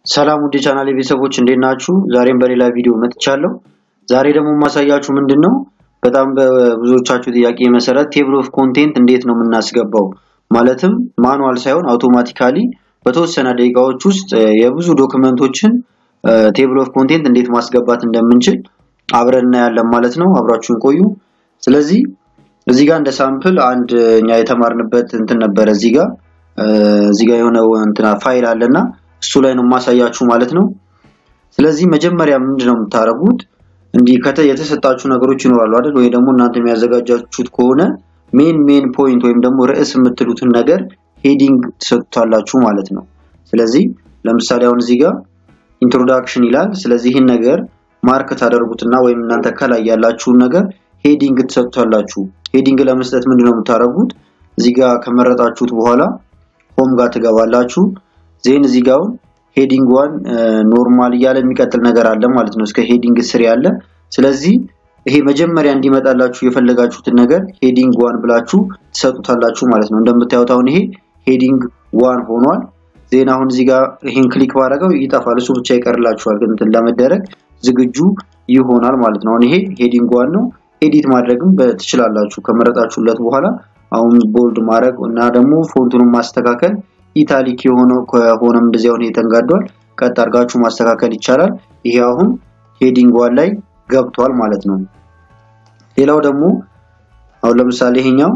ሰላም ውድ የቻናሌ ቤተሰቦች እንዴት ናችሁ? ዛሬም በሌላ ቪዲዮ መጥቻለሁ። ዛሬ ደግሞ የማሳያችሁ ምንድን ነው በጣም በብዙዎቻችሁ ጥያቄ መሰረት ቴብል ኦፍ ኮንቴንት እንዴት ነው የምናስገባው፣ ማለትም ማኑዋል ሳይሆን አውቶማቲካሊ በተወሰነ ደቂቃዎች ውስጥ የብዙ ዶክመንቶችን ቴብል ኦፍ ኮንቴንት እንዴት ማስገባት እንደምንችል አብረን እናያለን ማለት ነው። አብራችሁን ቆዩ። ስለዚህ እዚህ ጋር እንደ ሳምፕል አንድ እኛ የተማርንበት እንትን ነበረ። እዚህ ጋር እዚህ ጋር የሆነ እንትና ፋይል አለና እሱ ላይ ነው የማሳያችሁ ማለት ነው። ስለዚህ መጀመሪያ ምንድነው የምታደርጉት እንዲህ ከተ የተሰጣችሁ ነገሮች ይኖራሉ አይደል? ወይ ደግሞ እናንተ የሚያዘጋጃችሁት ከሆነ ሜን ሜን ፖይንት ወይም ደግሞ ርዕስ የምትሉትን ነገር ሄዲንግ ትሰጡታላችሁ ማለት ነው። ስለዚህ ለምሳሌ አሁን እዚህ ጋር ኢንትሮዳክሽን ይላል። ስለዚህ ይህን ነገር ማርክ ታደርጉትና ወይም እናንተ ከላይ ያላችሁን ነገር ሄዲንግ ትሰጡታላችሁ። ሄዲንግ ለመስጠት ምንድነው የምታደርጉት እዚህ ጋር ከመረጣችሁት በኋላ ሆም ጋር ትገባላችሁ። ዜን እዚህ ጋር ሄዲንግ ዋን ኖርማል እያለ የሚቀጥል ነገር አለ ማለት ነው። እስከ ሄዲንግ ስር ያለ ስለዚህ ይሄ መጀመሪያ እንዲመጣላችሁ የፈለጋችሁትን ነገር ሄዲንግ ዋን ብላችሁ ትሰጡታላችሁ ማለት ነው። እንደምታዩት አሁን ይሄ ሄዲንግ ዋን ሆኗል። ዜና አሁን እዚህ ጋር ይሄን ክሊክ ባደረገው ይጠፋል። እሱ ብቻ ይቀርላችኋል፣ ግን እንትን ለመደረግ ዝግጁ ይሆናል ማለት ነው። አሁን ይሄ ሄዲንግ ዋን ነው። ኤዲት ማድረግም ትችላላችሁ ከመረጣችሁለት በኋላ አሁን ቦልድ ማድረግ እና ደግሞ ፎንቱንም ማስተካከል ኢታሊክ የሆነው ከሆነም እንደዚህ አሁን የተንጋዷል ቀጥ አድርጋችሁ ማስተካከል ይቻላል። ይሄ አሁን ሄዲንግ ዋን ላይ ገብቷል ማለት ነው። ሌላው ደግሞ አሁን ለምሳሌ ይሄኛው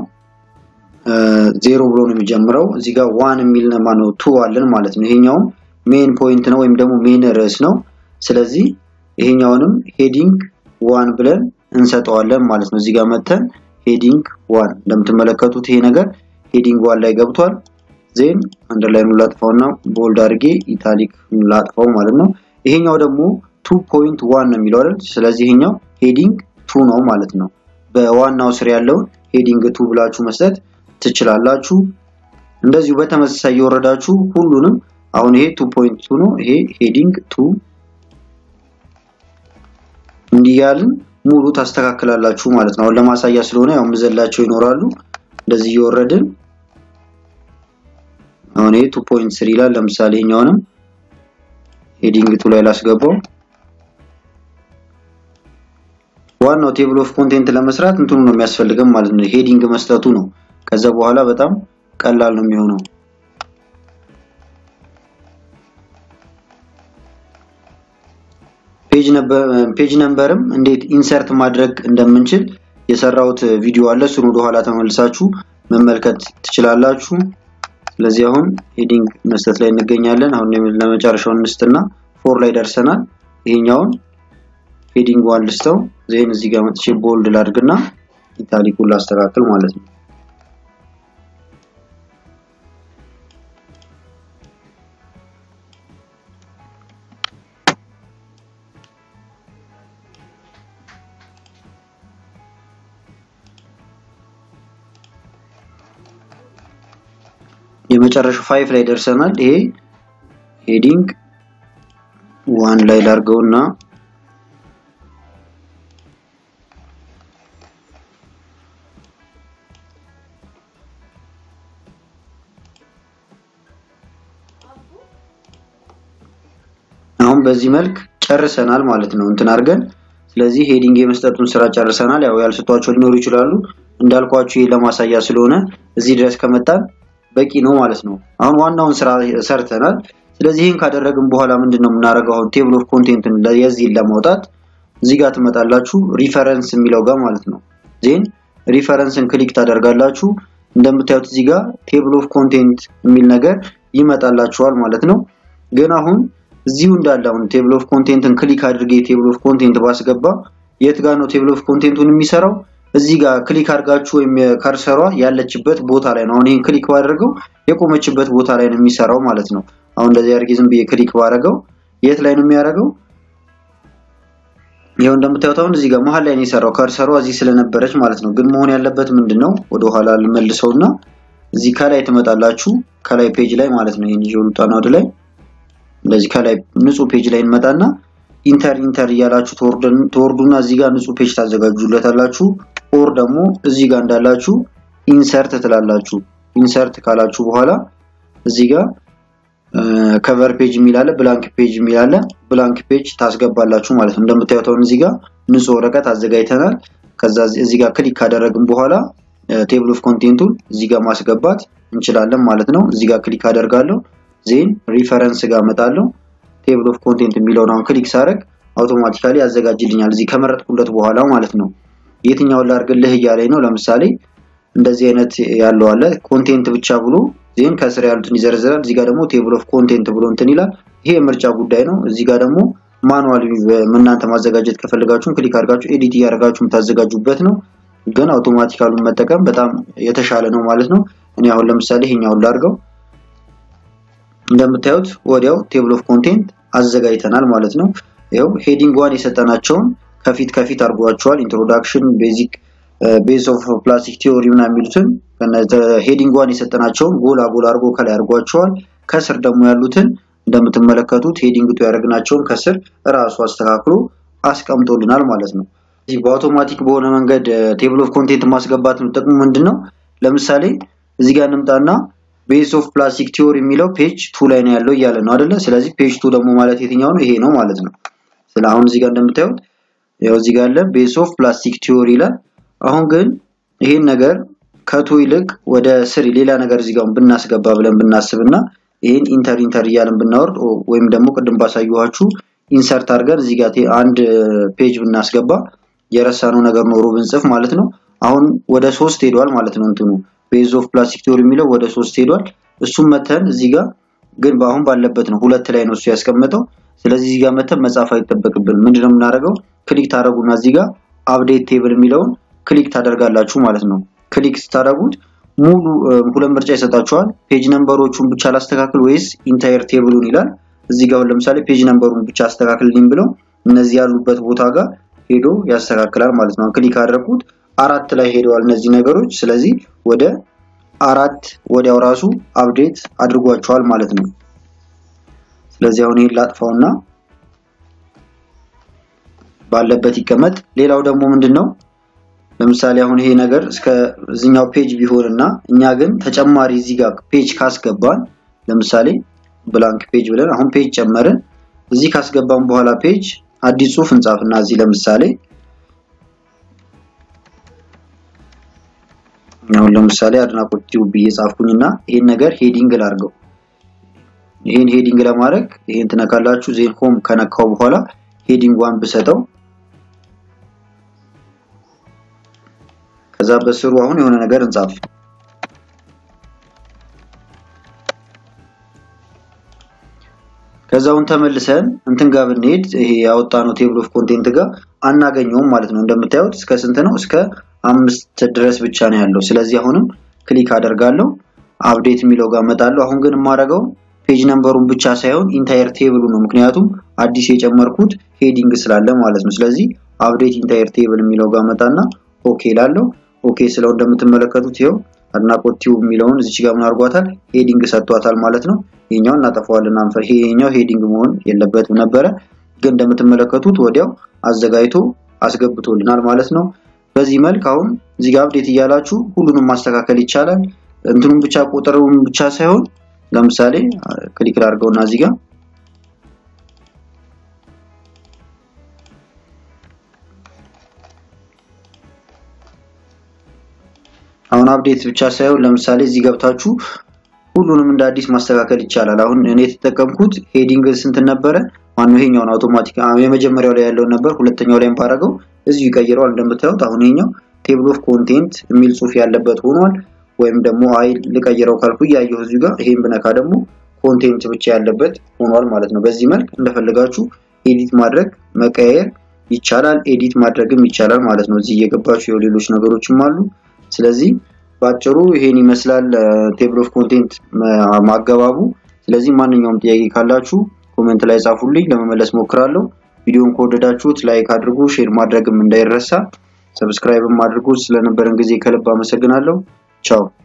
ዜሮ ብሎ ነው የሚጀምረው። እዚህ ጋር ዋን የሚል ማነው ቱ አለን ማለት ነው። ይሄኛውም ሜን ፖይንት ነው ወይም ደግሞ ሜን ርዕስ ነው። ስለዚህ ይሄኛውንም ሄዲንግ ዋን ብለን እንሰጠዋለን ማለት ነው። እዚህ ጋር መተን ሄዲንግ ዋን እንደምትመለከቱት ይሄ ነገር ሄዲንግ ዋን ላይ ገብቷል። ዜን አንደርላይኑ ላጥፋውና ቦልድ አድርጌ ኢታሊክ ላጥፋው ማለት ነው። ይሄኛው ደግሞ ቱ ፖይንት ዋን ነው የሚለው አይደል? ስለዚህ ይሄኛው ሄዲንግ ቱ ነው ማለት ነው። በዋናው ስር ያለውን ሄዲንግ ቱ ብላችሁ መስጠት ትችላላችሁ። እንደዚሁ በተመሳሳይ እየወረዳችሁ ሁሉንም አሁን ይሄ ቱ ፖይንት ቱ ነው። ይሄ ሄዲንግ ቱ እንዲያልን ሙሉ ታስተካክላላችሁ ማለት ነው። አሁን ለማሳያ ስለሆነ ያው ምዘላቸው ይኖራሉ። እንደዚህ እየወረድን አሁን ይሄ 2.3 ይላል። ለምሳሌ እኛውንም ሄዲንግ ቱ ላይ ላስገባው። ዋናው ቴብል ኦፍ ኮንቴንት ለመስራት እንትኑ ነው የሚያስፈልገን ማለት ነው። ሄዲንግ መስጠቱ ነው። ከዛ በኋላ በጣም ቀላል ነው የሚሆነው። ፔጅ ነምበርም እንዴት ኢንሰርት ማድረግ እንደምንችል የሰራሁት ቪዲዮ አለ። እሱን ወደ ኋላ ተመልሳችሁ መመልከት ትችላላችሁ። ስለዚህ አሁን ሄዲንግ መስጠት ላይ እንገኛለን። አሁን ለመጨረሻው እንስትና ፎር ላይ ደርሰናል። ይሄኛውን ሄዲንግ ዋን ልስተው ዜን እዚህ ጋር መጥቼ ቦልድ ላድርግና ኢታሊኩን ላስተካክል ማለት ነው። የመጨረሻው ፋይፍ ላይ ደርሰናል። ይሄ ሄዲንግ ዋን ላይ ላርገውና አሁን በዚህ መልክ ጨርሰናል ማለት ነው እንትን አድርገን ስለዚህ ሄዲንግ የመስጠቱን ስራ ጨርሰናል። ያው ያልሰጧቸው ሊኖሩ ይችላሉ። እንዳልኳችሁ ይሄ ለማሳያ ስለሆነ እዚህ ድረስ ከመጣን በቂ ነው ማለት ነው። አሁን ዋናውን ስራ ሰርተናል። ስለዚህ ይህን ካደረግን በኋላ ምንድን ነው የምናደርገው? አሁን ቴብል ኦፍ ኮንቴንትን የዚህን ለማውጣት እዚህ ጋር ትመጣላችሁ፣ ሪፈረንስ የሚለው ጋር ማለት ነው። ዜን ሪፈረንስን ክሊክ ታደርጋላችሁ። እንደምታዩት እዚህ ጋር ቴብል ኦፍ ኮንቴንት የሚል ነገር ይመጣላችኋል ማለት ነው። ግን አሁን እዚሁ እንዳለ አሁን ቴብል ኦፍ ኮንቴንትን ክሊክ አድርጌ ቴብል ኦፍ ኮንቴንት ባስገባ የት ጋር ነው ቴብል ኦፍ ኮንቴንቱን የሚሰራው? እዚህ ጋር ክሊክ አድርጋችሁ ወይም ከርሰሯ ያለችበት ቦታ ላይ ነው። አሁን ይሄን ክሊክ ባደርገው የቆመችበት ቦታ ላይ ነው የሚሰራው ማለት ነው። አሁን እንደዚህ አድርጌ ዝም ብዬ ክሊክ ባደርገው የት ላይ ነው የሚያደርገው? ይኸው እንደምታዩት አሁን እዚህ ጋር መሀል ላይ ነው የሰራው ከርሰሯ እዚህ ስለነበረች ማለት ነው። ግን መሆን ያለበት ምንድን ነው? ወደኋላ ልመልሰውና እዚህ ከላይ ትመጣላችሁ። ከላይ ፔጅ ላይ ማለት ነው። ይሄን ይዤው ልውጣና ወደ ላይ እንደዚህ ከላይ ንጹህ ፔጅ ላይ እንመጣና ኢንተር ኢንተር እያላችሁ ትወርዱና እዚህ ጋር ንጹህ ፔጅ ታዘጋጁለታላችሁ። ኦር ደግሞ እዚህ ጋር እንዳላችሁ ኢንሰርት ትላላችሁ። ኢንሰርት ካላችሁ በኋላ እዚህ ጋር ከቨር ፔጅ የሚል አለ፣ ብላንክ ፔጅ የሚል አለ። ብላንክ ፔጅ ታስገባላችሁ ማለት ነው። እንደምታዩት አሁን እዚህ ጋር ንጹህ ወረቀት አዘጋጅተናል። ከዛ እዚህ ጋር ክሊክ ካደረግን በኋላ ቴብል ኦፍ ኮንቴንቱን እዚህ ጋር ማስገባት እንችላለን ማለት ነው። እዚህ ጋር ክሊክ አደርጋለሁ። ዜን ሪፈረንስ ጋር እመጣለሁ። ቴብል ኦፍ ኮንቴንት የሚለውን አሁን ክሊክ ሳደርግ አውቶማቲካሊ ያዘጋጅልኛል እዚህ ከመረጥኩለት በኋላ ማለት ነው። የትኛውን ላድርግልህ እያለኝ ነው። ለምሳሌ እንደዚህ አይነት ያለው አለ ኮንቴንት ብቻ ብሎ ዜን ከስር ያሉትን ይዘረዝራል። እዚህ ጋር ደግሞ ቴብል ኦፍ ኮንቴንት ብሎ እንትን ይላል። ይሄ የምርጫ ጉዳይ ነው። እዚህ ጋር ደግሞ ማኑዋል እናንተ ማዘጋጀት ከፈልጋችሁ ክሊክ አድርጋችሁ ኤዲት እያደርጋችሁ የምታዘጋጁበት ነው። ግን አውቶማቲካሉን መጠቀም በጣም የተሻለ ነው ማለት ነው። እኔ አሁን ለምሳሌ ይሄኛውን ላድርገው። እንደምታዩት ወዲያው ቴብል ኦፍ ኮንቴንት አዘጋጅተናል ማለት ነው። ይኸው ሄዲንግ ዋን የሰጠናቸውን ከፊት ከፊት አድርጓቸዋል። ኢንትሮዳክሽን፣ ቤዚክ ቤዝ ኦፍ ፕላስቲክ ቲዮሪ ምናምን የሚሉትን ሄዲንግ ዋን የሰጠናቸውን ጎላ ጎላ አድርጎ ከላይ አድርጓቸዋል። ከስር ደግሞ ያሉትን እንደምትመለከቱት ሄዲንግ ቱ ያደረግናቸውን ከስር እራሱ አስተካክሎ አስቀምጦልናል ማለት ነው። እዚህ በአውቶማቲክ በሆነ መንገድ ቴብል ኦፍ ኮንቴንት ማስገባት ነው ጥቅሙ ምንድን ነው? ለምሳሌ እዚህ ጋር እንምጣና ቤዝ ኦፍ ፕላስቲክ ቲዮሪ የሚለው ፔጅ ቱ ላይ ነው ያለው እያለ ነው አይደለ? ስለዚህ ፔጅ ቱ ደግሞ ማለት የትኛው ነው? ይሄ ነው ማለት ነው። ስለ አሁን እዚህ ጋር እንደምታዩት ያው እዚህ ጋር ያለ ቤዝ ኦፍ ፕላስቲክ ቲዮሪ ይላል። አሁን ግን ይሄን ነገር ከቱ ይልቅ ወደ ስሪ ሌላ ነገር እዚህ ጋር ብናስገባ ብለን ብናስብና ይሄን ኢንተር ኢንተር እያልን ብናወርድ ወይም ደግሞ ቅድም ባሳየኋችሁ ኢንሰርት አድርገን እዚህ ጋር አንድ ፔጅ ብናስገባ የረሳነው ነገር ኖሮ ብንጽፍ ማለት ነው። አሁን ወደ ሶስት ሄዷል ማለት ነው። እንትኑ ቤዝ ኦፍ ፕላስቲክ ቲዮሪ የሚለው ወደ ሶስት ሄዷል። እሱም መተን እዚህ ጋር ግን በአሁን ባለበት ነው ሁለት ላይ ነው እሱ ያስቀመጠው። ስለዚህ እዚህ ጋር መተን መጻፍ አይጠበቅብን። ምንድነው የምናደርገው? ክሊክ ታደርጉና እዚህ ጋር አፕዴት ቴብል የሚለውን ክሊክ ታደርጋላችሁ ማለት ነው። ክሊክ ስታደርጉት ሙሉ ሁለት ምርጫ ይሰጣችኋል። ፔጅ ነምበሮቹን ብቻ ላስተካክል ወይስ ኢንታየር ቴብሉን ይላል። እዚህ ጋር ለምሳሌ ፔጅ ነምበሩን ብቻ አስተካክልልኝ ብለው እነዚህ ያሉበት ቦታ ጋር ሄዶ ያስተካክላል ማለት ነው። ክሊክ አደረኩት አራት ላይ ሄደዋል እነዚህ ነገሮች። ስለዚህ ወደ አራት ወዲያው ራሱ አፕዴት አድርጓቸዋል ማለት ነው። ስለዚህ አሁን ይሄን ላጥፋውና ባለበት ይቀመጥ። ሌላው ደግሞ ምንድን ነው ለምሳሌ አሁን ይሄ ነገር እስከ እዚኛው ፔጅ ቢሆንና እኛ ግን ተጨማሪ እዚህ ጋር ፔጅ ካስገባን ለምሳሌ ብላንክ ፔጅ ብለን አሁን ፔጅ ጨመርን። እዚህ ካስገባን በኋላ ፔጅ አዲስ ጽሁፍ እንጻፍና እዚህ ለምሳሌ አሁን ለምሳሌ አድናቆት ቲዩብ ብዬ ጻፍኩኝና ይሄን ነገር ሄዲንግ ላድርገው። ይሄን ሄዲንግ ለማድረግ ይሄን ትነካላችሁ። ዜን ሆም ከነካው በኋላ ሄዲንግ ዋን ብሰጠው ከዛ በስሩ አሁን የሆነ ነገር እንጻፍ። ከዛውን ተመልሰን እንትን ጋር ብንሄድ ይሄ ያወጣነው ቴብል ኦፍ ኮንቴንት ጋር አናገኘውም ማለት ነው። እንደምታዩት እስከ ስንት ነው? እስከ አምስት ድረስ ብቻ ነው ያለው። ስለዚህ አሁንም ክሊክ አደርጋለሁ አፕዴት የሚለው ጋር እመጣለሁ። አሁን ግን የማደርገው ፔጅ ነምበሩን ብቻ ሳይሆን ኢንታየር ቴብሉ ነው። ምክንያቱም አዲስ የጨመርኩት ሄዲንግ ስላለ ማለት ነው። ስለዚህ አፕዴት ኢንታየር ቴብል የሚለው ጋር መጣና ኦኬ ላለው ኦኬ ስለው እንደምትመለከቱት ይኸው አድናቆት ቲዩብ የሚለውን እዚች ጋር ምን አድርጓታል? ሄዲንግ ሰጥቷታል ማለት ነው። ይሄኛውን እናጠፋዋለን። አንፈር ይሄኛው ሄዲንግ መሆን የለበትም ነበረ፣ ግን እንደምትመለከቱት ወዲያው አዘጋጅቶ አስገብቶልናል ማለት ነው። በዚህ መልክ አሁን እዚህ ጋር አፕዴት እያላችሁ ሁሉንም ማስተካከል ይቻላል። እንትኑን ብቻ ቁጥሩን ብቻ ሳይሆን ለምሳሌ ክሊክ ላድርገውና እዚህ ጋር አሁን አፕዴት ብቻ ሳይሆን ለምሳሌ እዚህ ገብታችሁ ሁሉንም እንደ አዲስ ማስተካከል ይቻላል። አሁን እኔ የተጠቀምኩት ሄዲንግ ስንት ነበረ? ማነው ይሄኛውን አውቶማቲክ የመጀመሪያው ላይ ያለውን ነበር። ሁለተኛው ላይ ባረገው እዚሁ ይቀይረዋል። እንደምታዩት አሁን ይሄኛው ቴብል ኦፍ ኮንቴንት የሚል ጽሑፍ ያለበት ሆኗል። ወይም ደግሞ አይ ልቀይረው ካልኩ እያየሁ እዚሁ ጋር ይሄን ብነካ ደግሞ ኮንቴንት ብቻ ያለበት ሆኗል ማለት ነው። በዚህ መልክ እንደፈለጋችሁ ኤዲት ማድረግ መቀየር ይቻላል። ኤዲት ማድረግም ይቻላል ማለት ነው። እዚህ እየገባችሁ የው ሌሎች ነገሮችም አሉ። ስለዚህ ባጭሩ ይሄን ይመስላል ቴብል ኦፍ ኮንቴንት ማገባቡ። ስለዚህ ማንኛውም ጥያቄ ካላችሁ ኮሜንት ላይ ጻፉልኝ፣ ለመመለስ ሞክራለሁ። ቪዲዮን ከወደዳችሁት ላይክ አድርጉ፣ ሼር ማድረግም እንዳይረሳ፣ ሰብስክራይብም አድርጉ። ስለነበረን ጊዜ ከልብ አመሰግናለሁ። ቻው